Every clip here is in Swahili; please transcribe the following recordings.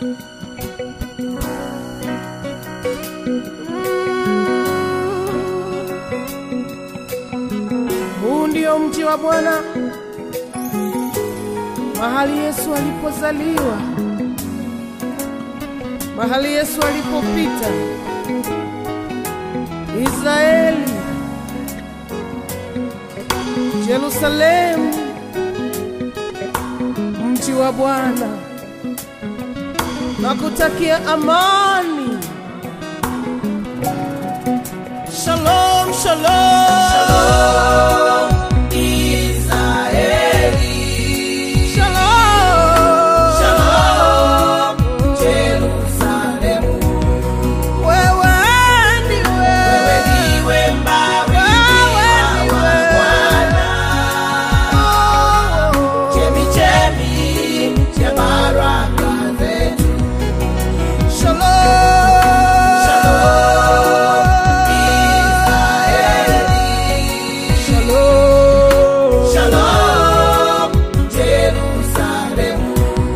Huu ndio mji wa Bwana, mahali Yesu alipozaliwa, mahali Yesu alipopita. Israeli, Yerusalemu, mji wa Bwana, nakutakia amani. Shalom, shalom, Shalom, Israeli. shalom, Shalom, Jerusalemu. Wewe ndiwe, Wewe ndiwe mbarikiwa wa Bwana. Chemichemi ya baraka zetu. Shalom, Shalom, Israeli. shalom, Shalom, Jerusalemu.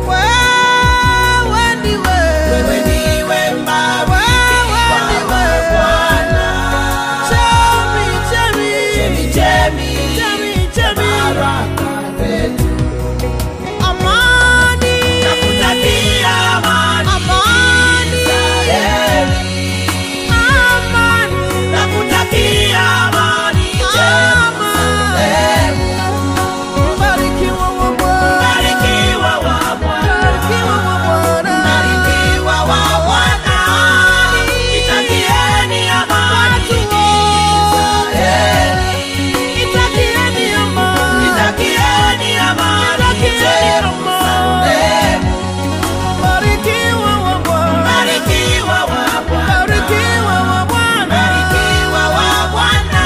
wewe ndiwe, Wewe ndiwe mbarikiwa wa Bwana. chemi, chemi, Chemichemi chemi, ya chemi, baraka zetu. amani, Nakutakia amani, amani, Israeli. amani, Nakutakia amani, Jerusalemu. mbarikiwa wa Bwana, Barikiwa wa Bwana. mbarikiwa wa Bwana. Barikiwa wa Bwana. Itakieni amani, Israeli. Itakieni amani, Itakieni amani, Jerusalemu. mbarikiwa wa Bwana, Barikiwa wa Bwana. mbarikiwa wa Bwana. Barikiwa wa Bwana.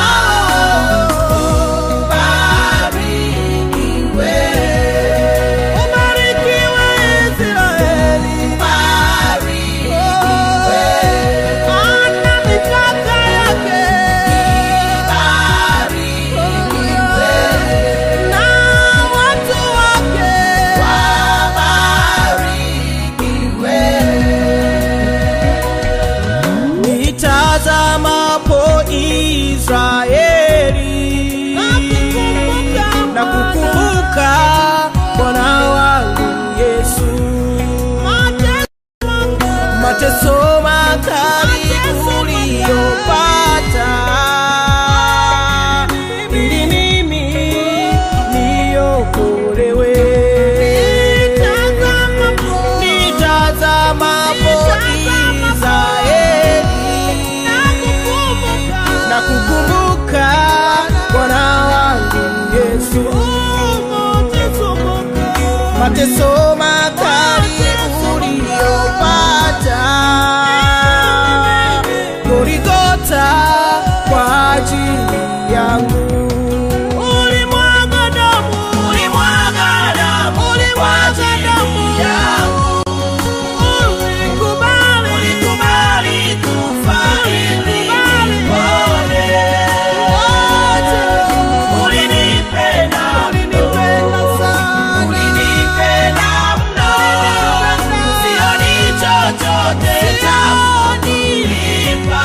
Barikiwe. Ubarikiwe Israeli, Barikiwe. ana mipaka yake, Barikiwe. na watu wake. Wabarikiwe. Nitazamapo Israeli na kukumbuka Bwana wangu Yesu, mateso makali uliyopata ili mimi niokolewe. Nitazamapo Israeli na kukumbuka Bwana wangu Yesu, mateso makali uliyopata Golgotha kwa ajili yangu. Ulimwaga damu, Ulimwaga damu kwa ajili yangu. ulikubali, Ulikubali kufa ili nipone. Ulinipenda ulinipenda sana. Ulinipenda mno. Sioni chochote cha kunipa.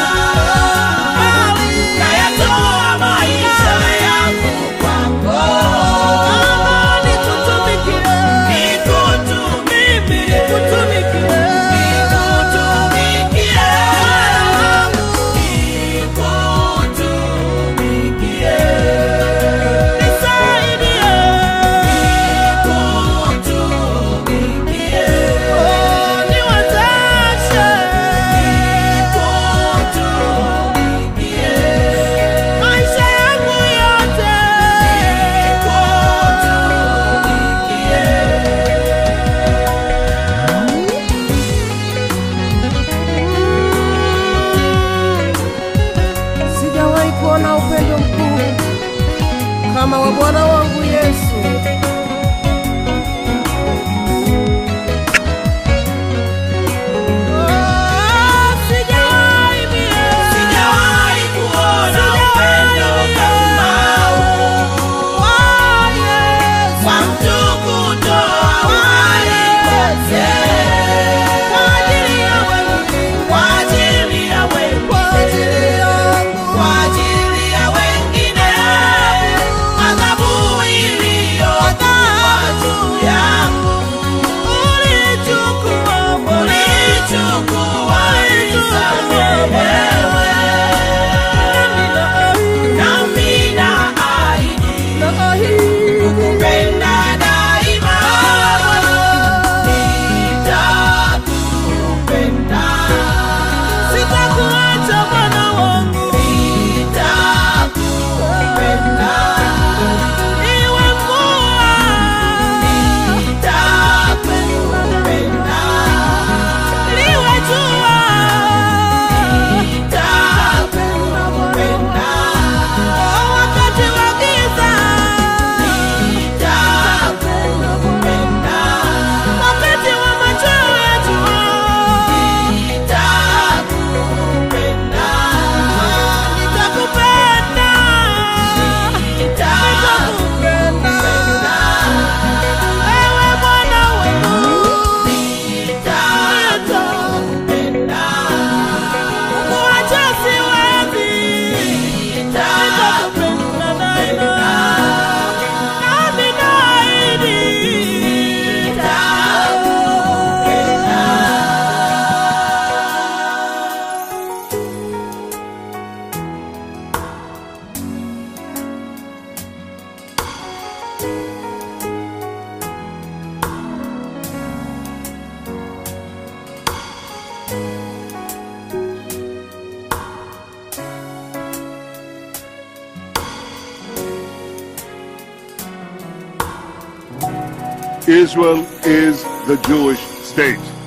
Nayatoa maisha yangu kwako. Nikutumikie, Nikutumikie. nikutumikie. Nikutumikie. Nikutumikie. Nisaidie, Nikutumikie. oh, niwezeshe. Nikutumikie. Maisha yangu yote. Sijawahi kuona upendo mkuu kama wa Bwana wangu Yesu. Oh, sijawahi mie. Sijawahi kuona upendo kama huu. Oh, Yesu. Kwa mtu kutoa uhai wake. Israel is the Jewish state.